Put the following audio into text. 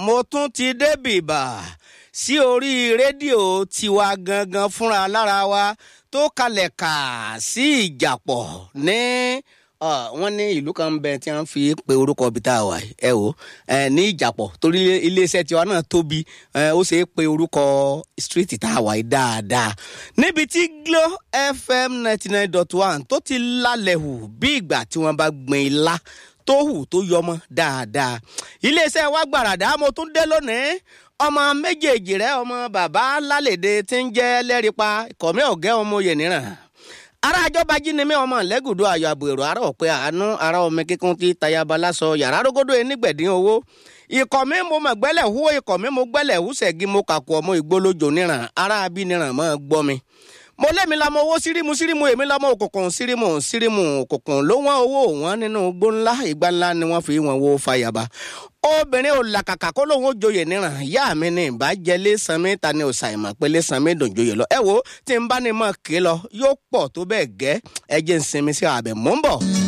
mo tún ti débìbà sí orí rédíò tiwa gangan fúnra lára wa tó kalẹ̀ kà sí ìjàpọ̀ ní wọ́n ní ìlú kan ń bẹ tí wọ́n fi pe orúkọ ibi tá a wà ẹ o ní ìjàpọ̀ torí iléeṣẹ́ tiwa náà tóbi ó ṣe é pe orúkọ street tá a wà yìí dáadáa níbi tí Glo FM ninety nine dot one tó ti lálẹ́ hù bí ìgbà tí wọ́n bá gbìn ilá tó hù tó yọmọ dáadáa iléeṣẹ́ wa gbàràdá mo tún dé lónìí ọmọ méjèèjì rẹ ọmọ bàbá lálẹ́dẹ tí ń jẹ́ lẹ́rìpa ìkọ̀mí ọ̀gẹ́ ọmọ oyè nìran ara àjọba jínímẹ ọmọ lẹgùdù ayọ àbò èrò ara ọpẹ àánú ara ọmọ kíkún tí tayaba lásọ yàrá rógódó enígbẹdín owó ikọ̀ mi mo mọ̀ gbẹ́lẹ̀ hú ikọ̀ mi mo gbẹ́lẹ̀ hú sẹ́gi mo kàkú ọmọ ìgbólójò níran ara abí níran mọ́ gbọ́ mi mo lẹ́mi lamọ owó sírímù sírímù èmi lamọ òkùnkùn sírímù sírímù òkùnkùn ló wọ́n owó wọn nínú igbó ńlá ìgbà ńlá ni wọ́n fi wọn wo fàyàbà obìnrin ò làkàkà kó lóun ó joyè níran ìyá mi ní ìbàjẹ́lé sanmi ta ni òsàìmọ̀ pélé sanmi dòjòyè lọ ẹ wo tí n bá ní mọ̀ ké lọ yóò pọ̀ tó bẹ́ẹ̀ gẹ́ ẹ jẹ́ ń sinmi sí àbẹ̀ mò ń bọ̀.